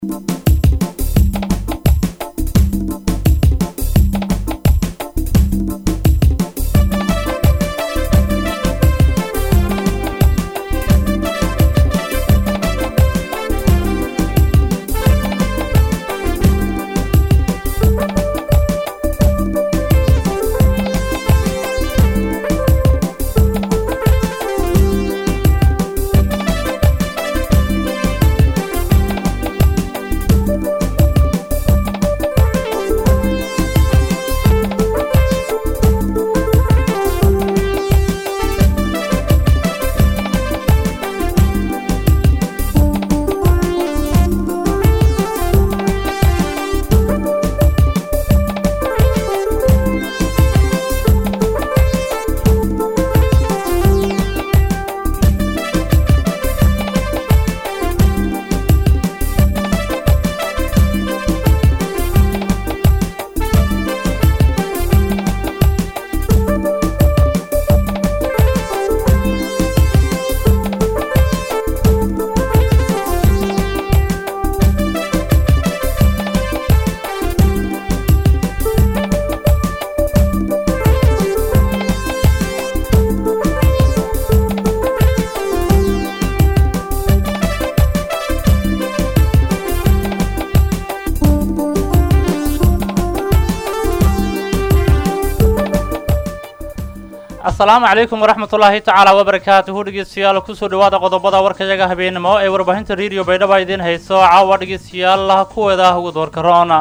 asalaamu calaykum waraxmat ullaahi tacaala wabarakaatuhu dhegeystayaal kusoo dhawaada qodobada warkayaga habeenimo ee warbaahinta rediyo baydhaba idiin hayso caawa dhegeystayaal kuweeda ugu doorka roona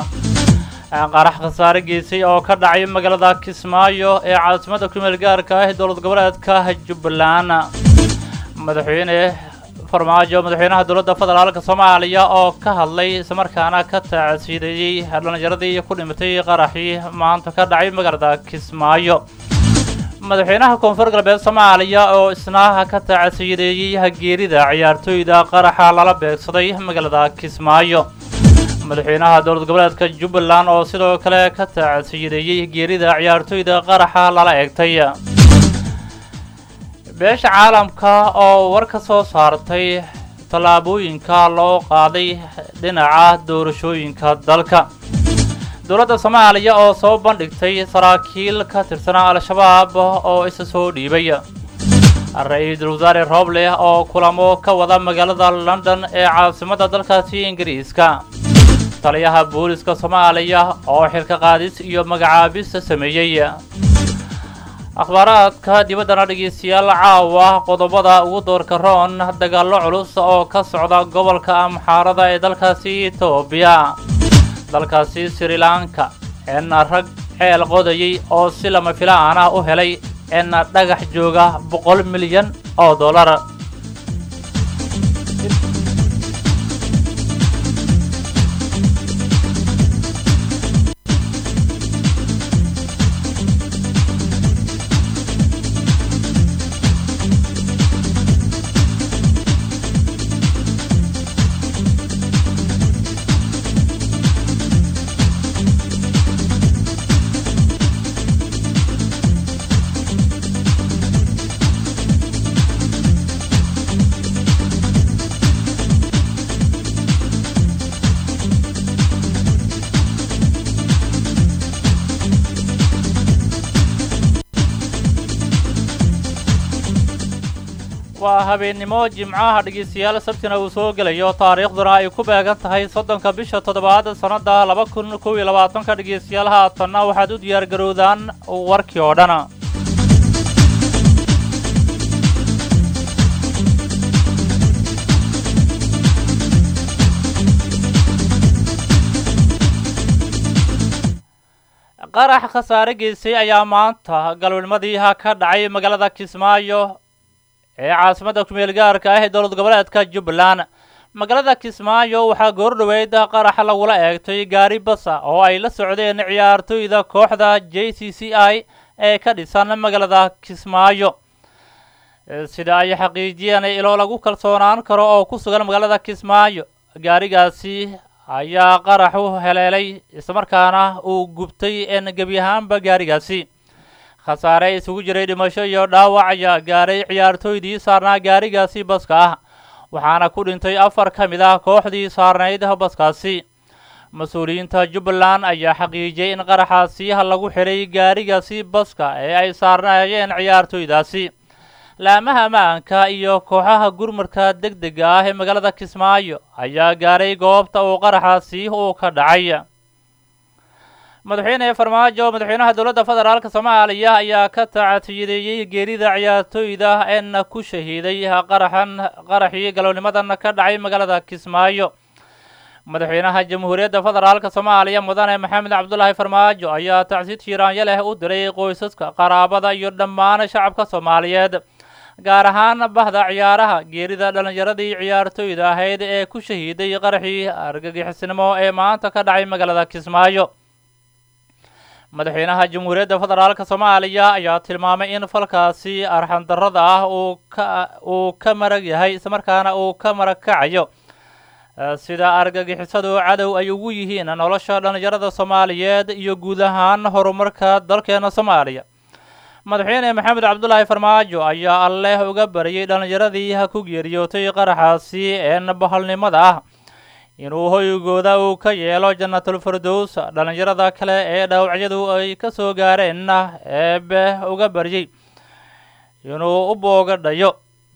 qarax khasaare geysay oo ka dhacay magaalada kismaayo ee caasimada kumeel gaarka ah ee dowlad goboleedka jubbaland madaxweyne farmaajo madaxweynaha dowladda federaalka soomaaliya oo ka hadlay islamarkaana ka taacsiideeyey dhallinyaradii ku dhimatay qaraxii maanta ka dhacay magaalada kismaayo madaxweynaha koonfur galbeed soomaaliya oo isna ka taacsiideeyey hageerida ciyaartooyda qaraxa lala beegsaday magaalada kismaayo madaxweynaha dowlad goboleedka jubbaland oo sidoo kale ka taacsiideeyey geerida ciyaartooyda qaraxa lala eegtay beesha caalamka oo war ka soo saartay tallaabooyinka loo qaaday dhinaca doorashooyinka dalka dowladda soomaaliya oo soo bandhigtay saraakiil ka tirsanaa al-shabaab oo isa soo dhiibay ra-iisul wasaare rooble oo kulamo ka wada magaalada london ee caasimadda dalkaasi ingiriiska taliyaha booliska soomaaliya oo xilka qaadis iyo magacaabis sameeyey akhbaaraadka dibaddana dhegeystayaal caawa qodobada ugu doorka roon dagaallo culus oo ka socda gobolka amxaarada ee dalkaasi etoobiya dalkaasi sri lanka eena rag ceel qodayay oo si lama filaan ah u helay eena dhagax jooga boqol milyan oo dollar waa habeennimo jimcaha dhegeystayaal sabtina uu soo gelayo taariikhduna ay ku beegan tahay soddonka bisha toddobaad sannadda laba kun kow iyo labaatanka dhegeystayaal haatanna waxaad u diyaar garowdaan warkii oo dhan qarax khasaare geysay ayaa maanta galabnimadii ka dhacay magaalada kismaayo ee caasimadda kumeel gaarka ah ee dowlad goboleedka jubbaland magaalada kismaayo waxaa goordhoweyd qarax lagula eegtay gaari basa oo ay la socdeen ciyaartooyda kooxda j c c i ee ka dhisan magaalada kismaayo sida ay xaqiijiyeen ilo lagu kalsoonaan karo oo ku sugan magaalada kismaayo gaarigaasi ayaa qarax u heleelay islamarkaana uu gubtay en gebi ahaanba gaarigaasi khasaare isugu jiray dhimasho iyo dhaawac ayaa gaaray ciyaartooydii saarnaa gaarigaasi baska ah waxaana ku dhintay afar ka mid ah kooxdii saarnayd baskaasi mas-uuliyiinta jubbaland ayaa xaqiijiyey in qaraxaasi lagu xiray gaarigaasi baska ee ay saarnaayeen ciyaartooydaasi laamaha ammaanka iyo kooxaha gurmarka deg dega ah ee magaalada kismaayo ayaa gaaray goobta uu qaraxaasi uu ka dhacay madaxweyne farmaajo madaxweynaha dowladda federaalk soomaaliya ayaa ka tacatiyadeeyey geerida ciyaartooyda een ku shahiiday qaraxan qaraxii galownimadan ka dhacay magaalada kismaayo madaxweynaha jamhuuriyadda federaalk soomaaliya mudane maxamed cabdulaahi farmaajo ayaa tacsiid shiiraanyo leh u diray qoysaska qaraabada iyo dhammaan shacabka soomaaliyeed gaar ahaan bahda ciyaaraha geerida dhallinyaradii ciyaartooyda ahayd ee ku shahiiday qaraxii argagixisnimo ee maanta ka dhacay magaalada kismaayo madaxweynaha jamhuuriyadda federaalk soomaaliya ayaa tilmaamay in falkaasi arxandarrada ah uu ka uu ka marag yahay islamarkaana uu ka marag kacayo sida argagixisadu cadow ay ugu yihiin nolosha dhallinyarada soomaaliyeed iyo guud ahaan horumarka dalkeena soomaaliya madaxweyne maxamed cabdulaahi farmaajo ayaa alleh uga bariyey dhallinyaradii ku geeriyootay qaraxaasi een bahalnimada ah inuu hoygooda uu ka yeelo janatulfirdows dhallinyarada kale ee dhaawacyadu ay ka soo gaareenna eebe uga baryey inuu u boogadhayo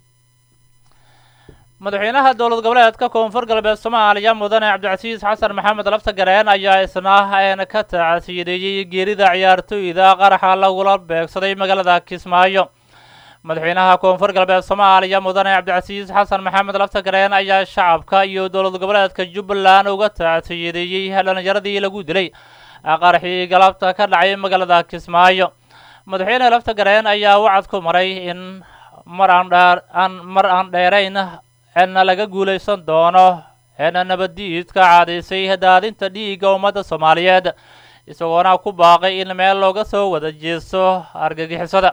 madaxweynaha dowlad goboleedka koonfur galbeed soomaaliya mudane cabdicasiis xasan maxamed laftagareen ayaa isna een ka tacasiyadeeyey geerida ciyaartooyda qaraxa lagula beegsaday magaalada kismaayo madaxweynaha koonfur galbeed soomaaliya mudane cabdicasiis xasan maxamed laftagareen ayaa shacabka iyo dowlad goboleedka jubbaland uga tacasiyadeeyey dhallinyaradii lagu dilay qaraxii galabta ka dhacay magaalada kismaayo madaxweyne laftagareen ayaa wacad ku maray in mar aan dheer aan mar aan dheerayn eena laga guulaysan doono eena nabaddiidka caadaysay daadinta dhiigga ummadda soomaaliyeed isagoona ku baaqay in meel looga soo wada jeesto argagixisada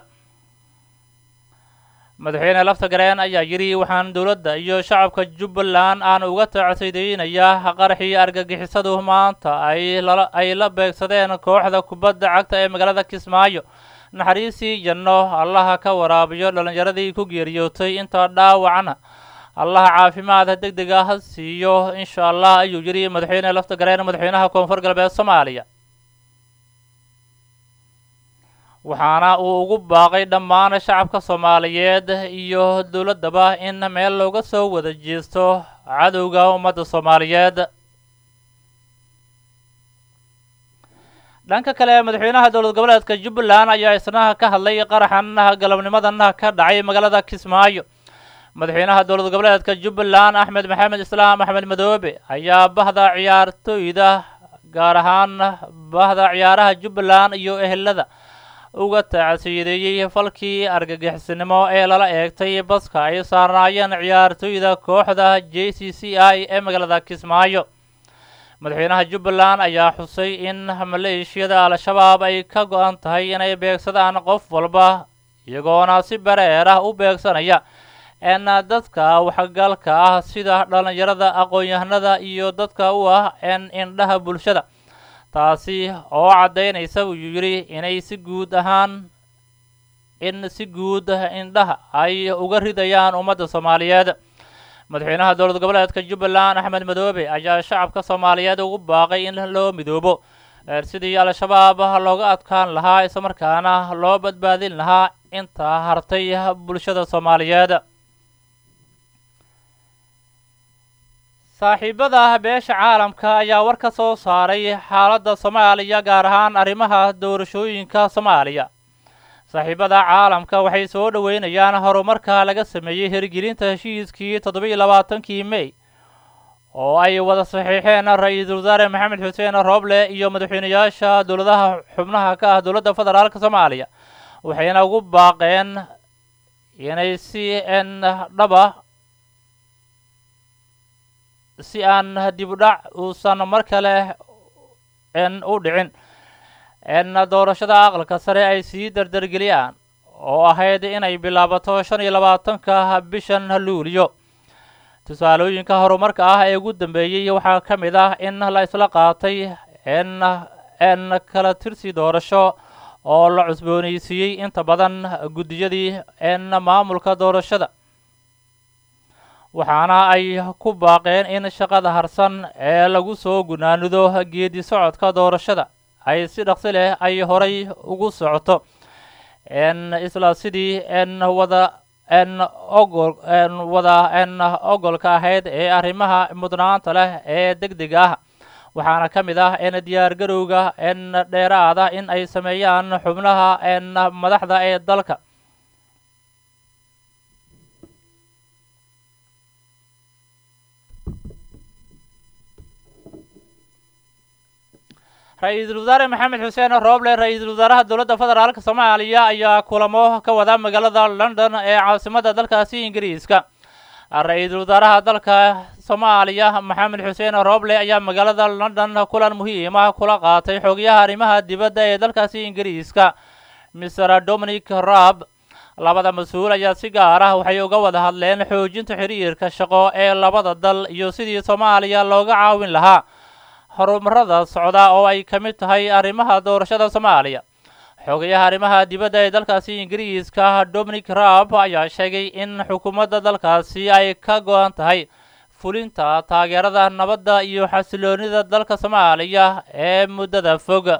madaxweyne laftagareen ayaa yidhi waxaan dowladda iyo shacabka jubbaland aan uga tacsideynayaa qaraxii argagixisadu maanta ay lala ay la beegsadeen kooxda kubadda cagta ee magaalada kismaayo naxariisii janno allaha ka waraabiyo dhallinyaradii ku geeriyootay inta dhaawacna allaha caafimaada deg dega ha siiyo insha allah ayuu yidhi madaxweyne laftagareen madaxweynaha koonfur galbeed soomaaliya waxaana uu ugu baaqay dhammaan shacabka soomaaliyeed iyo dowladdaba in meel looga soo wada jeesto cadowga ummadda soomaaliyeed dhanka kale madaxweynaha dowlad goboleedka jubbaland ayaa isna ka hadlay qaraxan galabnimadan ka dhacay magaalada kismaayo madaxweynaha dowlad goboleedka jubbaland axmed maxamed islaam axmed madoobe ayaa bahda ciyaartooyda gaar ahaan bahda ciyaaraha jubbaland iyo ehelada uga tacsiyadeeyey falkii argagixisnimo ee lala eegtay baska ay saarnaayeen ciyaartooyda kooxda j c c i ee magaalada kismaayo madaxweynaha jubbaland ayaa xusay in maleeshiyada al-shabaab ay ka go-an tahay inay beegsadaan qof walba iyagoona si bareer ah u beegsanaya en dadka waxgalka ah sida dhallinyarada aqoon-yahanada iyo dadka u ah en indhaha bulshada taasi oo caddaynaysa uu yidhi inay si guud ahaan in si guud indhaha ay uga ridayaan ummadda soomaaliyeed madaxweynaha dowlad goboleedka jubbaland axmed madoobe ayaa shacabka soomaaliyeed ugu baaqay in loo midoobo sidii al-shabaab looga adkaan lahaa islamarkaana loo badbaadin lahaa inta hartay bulshada soomaaliyeed saaxiibada beesha caalamka ayaa war ka soo saaray xaaladda soomaaliya gaar ahaan arrimaha doorashooyinka soomaaliya saaxiibada caalamka waxay soo dhoweynayaan horumarka laga sameeyey hirgelinta heshiiskii toddoba-iyo labaatankii mey oo ay wada saxiixeen ra-iisul wasaare maxamed xuseen rooble iyo madaxweyneyaasha dowladaha xubnaha ka ah dowladda federaalk soomaaliya waxayna ugu baaqeen inay si n dhaba si aan dibudhac uusan mar kale n u dhicin n doorashada aqalka sare ay sii dardargeliyaan oo ahayd inay bilaabato shan iyo labaatanka bishan luuliyo tusaalooyinka horumarka ah ee ugu dambeeyey waxaa ka mid ah in la isla qaatay n n kala tirsi doorasho oo la cusboonaysiiyey inta badan guddiyadii n maamulka doorashada waxaana ay ku baaqeen in shaqada harsan ee lagu soo gunaanido geedi socodka doorashada ay si dhaqsi leh ay horay ugu socoto n isla sidii n wada n ogol n wada n ogolka ahayd ee arrimaha mudnaanta leh ee deg deg ah waxaana ka mid ah n diyaargarowga n dheeraada in ay sameeyaan xubnaha n madaxda ee dalka ra-iisul wasaare maxamed xuseen rooble ra-iisul wasaaraha dowladda federaalka soomaaliya ayaa kulamo ka wada magaalada london ee caasimada dalkaasi ingiriiska ra-iisul wasaaraha dalka soomaaliya maxamed xuseen rooble ayaa magaalada london kulan muhiima kula qaatay xogayaha arrimaha dibadda ee dalkaasi ingiriiska mr dominic raab labada mas-uul ayaa si gaar ah waxay uga wada hadleen xoojinta xiriirka shaqo ee labada dal iyo sidii soomaaliya looga caawin lahaa horumarada socda oo ay ka mid tahay arrimaha doorashada soomaaliya xogayaha arrimaha dibadda ee dalkaasi ingiriiska dominic raab ayaa sheegay in xukuumadda dalkaasi ay ka go-an tahay fulinta taageerada nabadda iyo xasiloonida dalka soomaaliya ee muddada fog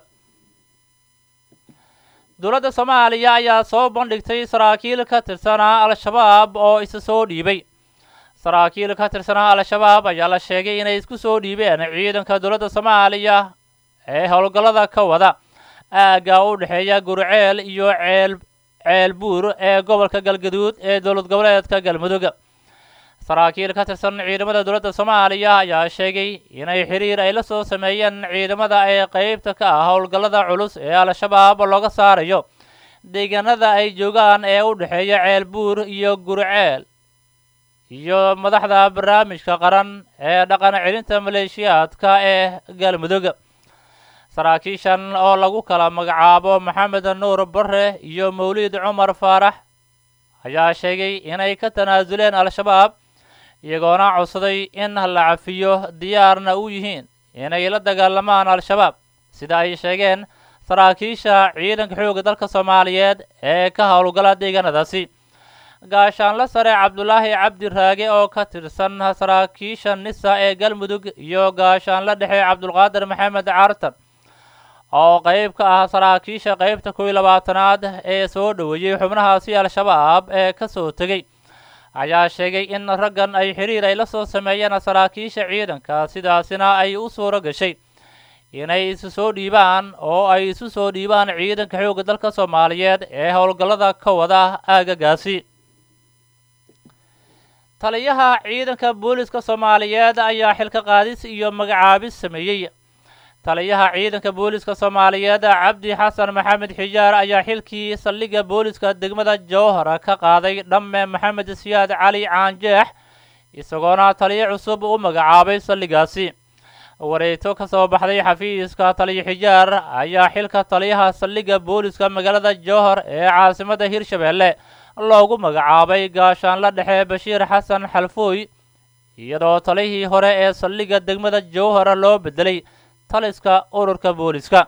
dowladda soomaaliya ayaa soo bandhigtay saraakiil ka tirsanaa al-shabaab oo isa soo dhiibay saraakiil ka tirsanaa al-shabaab ayaa la sheegay inay isku soo dhiibeen ciidanka dowladda soomaaliya ee howlgallada ka wada aagga u dhexeeya gurceel iyo ceel ceel buur ee gobolka galgaduud ee dowlad goboleedka galmudug saraakiil ka tirsan ciidamada dowladda soomaaliya ayaa sheegay inay xiriir ay la soo sameeyeen ciidamada ee qeybta ka ah howlgallada culus ee al-shabaab looga saarayo deegaanada ay joogaan ee u dhexeeya ceel buur iyo gurceel iyo madaxda barnaamijka qaran ee dhaqan celinta maleeshiyaadka ee galmudug saraakiishan oo lagu kala magacaabo maxamed nuur bare iyo mawliid cumar faarax ayaa sheegay inay ka tanaasuleen al-shabaab iyagoona codsaday in la cafiyo diyaarna u yihiin inay la dagaalamaan al-shabaab sida ay sheegeen saraakiisha ciidanka xoogga dalka soomaaliyeed ee ka howlgala deegaanadaasi gaashaanle sare cabdulaahi cabdi raage oo ka tirsan saraakiisha nisa ee galmudug iyo gaashaanle dhexe cabdulqaadir maxamed cartan oo qeyb ka ah saraakiisha qeybta kow iyo labaatanaad ee soo dhoweeyey xubnahaasi al-shabaab ee ka soo tegey ayaa sheegay in raggan ay xiriir ay la soo sameeyeen saraakiisha ciidanka sidaasina ay u suuro gashay inay isu soo dhiibaan oo ay isu soo dhiibaan ciidanka xoogga dalka soomaaliyeed ee howlgallada ka wada aagagaasi taliyaha ciidanka booliska soomaaliyeed ayaa xilka qaadis iyo magacaabis sameeyey taliyaha ciidanka booliska soomaaliyeed cabdi xasan maxamed xijaar ayaa xilkii saldhigga booliska degmada jowhara ka qaaday dhamme maxamed siyaad cali caanjeex isagoona taliyo cusub u magacaabay saldhiggaasi wareegto ka soo baxday xafiiska taliyo xijaar ayaa xilka taliyaha saldhigga booliska magaalada jowhar ee caasimada hirshabeelle loogu magacaabay gaashaanle dhexe bashiir xasan xalfooy iyadoo talihii hore ee saldhigga degmada jowhara loo bedelay taliska ururka booliska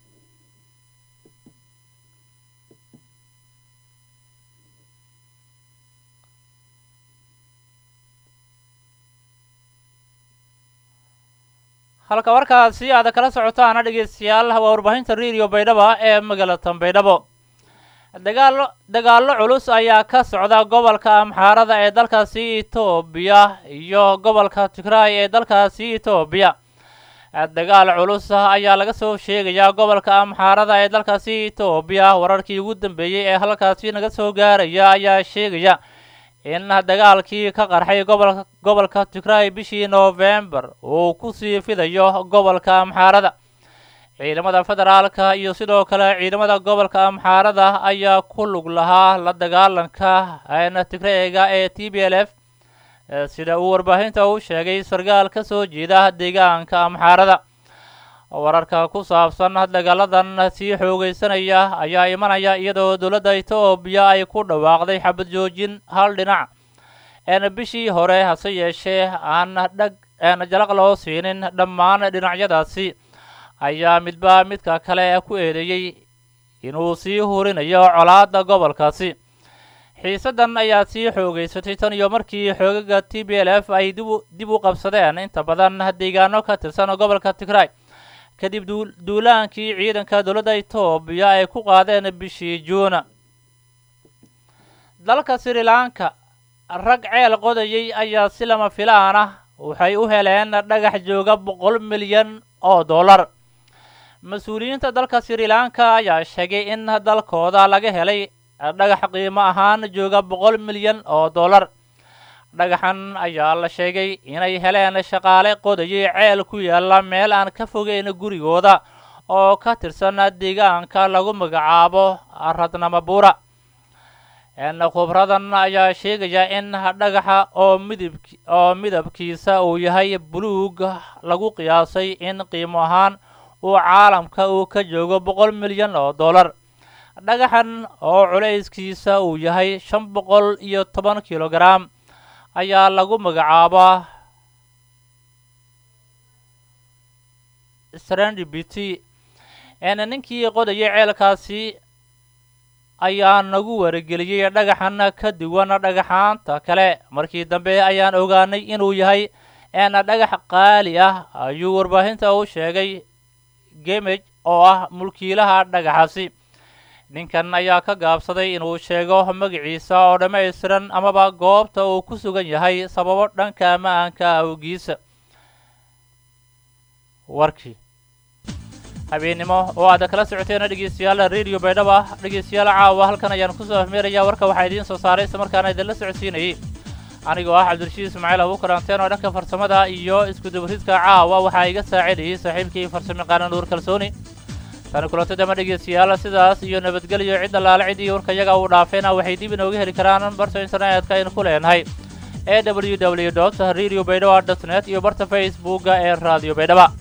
halka warkaasi aad kala socotaana dhegeystayaal waa warbaahinta radio baydhaba ee magaalada baydhabo dagaalo dagaallo culus ayaa ka socda gobolka amxaarada ee dalkaasi etoobiya iyo gobolka tigraay ee dalkaasi etoobiya dagaal culus ayaa laga soo sheegayaa gobolka amxaarada ee dalkaasi etoobiya wararkii ugu dambeeyey ee halkaasi naga soo gaaraya ayaa sheegaya in dagaalkii ka qarxay gobolka gobolka tigraay bishii noofembar uu kusii fidayo gobolka amxaarada ciidamada federaalka iyo sidoo kale ciidamada gobolka amxaarada ayaa ku lug lahaa la dagaalanka tigreega ee t b l f sida uu warbaahinta u sheegay sarkaal ka soo jeeda deegaanka amxaarada wararka ku saabsan dagaaladan sii xoogeysanaya ayaa imanaya iyadoo dowladda etoobiya ay ku dhawaaqday xabad joojin hal dhinac een bishii hore hase yeeshee aan dhag een jalaq loo siinin dhammaan dhinacyadaasi ayaa midba midka kale ku eedeeyey inuu sii hurinayo colaadda gobolkaasi xiisaddan ayaa sii xoogeysatay tan iyo markii xoogaga t b l f ay dibu dib u qabsadeen inta badan deegaano ka tirsan gobolka tigray kadib duulaankii ciidanka dowladda etoobiya ay ku qaadeen bishii juun dalka sri lanka rag ceel qodayay ayaa si lama filaan ah waxay u heleen dhagax jooga boqol milyan oo dollar mas-uuliyiinta dalka sri lanka ayaa sheegay in dalkooda laga helay dhagax qiimo ahaan jooga boqol milyan oo dollar dhagaxan ayaa la sheegay inay heleen shaqaale qodayay ceel ku yaalla meel aan ka fogeyn gurigooda oo ka tirsan deegaanka lagu magacaabo radnamabura khubradan ayaa sheegaya in dhagaxa oo midib oo midabkiisa uu yahay buluug lagu qiyaasay in qiimo ahaan uu caalamka uu ka joogo boqol milyan oo dollar dhagaxan oo culayskiisa uu yahay shan boqol iyo toban kilogaram ayaa lagu magacaabaa serendibity ninkii qodayay ceelkaasi ayaa nagu warageliyey dhagaxan ka duwan dhagaxaanta kale markii dambe ayaan ogaanay inuu yahay dhagax qaali ah ayuu warbaahinta u sheegay gemej oo ah mulkiilaha dhagaxaasi ninkan ayaa ka gaabsaday inuu sheego magaciisa oo dhammaystiran amaba goobta uu ku sugan yahay sababo dhanka ammaanka awgiisa warkii habeennimo oo aad kala socoteen dhegeystayaal radio baydhaba dhegeystayaal caawa halkan ayaan kusoo afmeerayaa warka waxaa idiin soo saaray isla markaana idinla socodsiinayay anigoo ah cabdirashiid ismaaciil abu karanteen oo dhanka farsamada iyo iskudabaridka caawa waxaa iga saacidayay saaxiibkii farsamayaqaana nuur kalsooni tani kulantadama dhegeystayaal sidaas iyo nabadgelyo cid allaale cid iyo warkayaga uu dhaafeena waxay dib inooga heli karaan barta internetka aynu ku leenahay e w w dot radio baydhaba dot net iyo barta facebooka ee radio baydhaba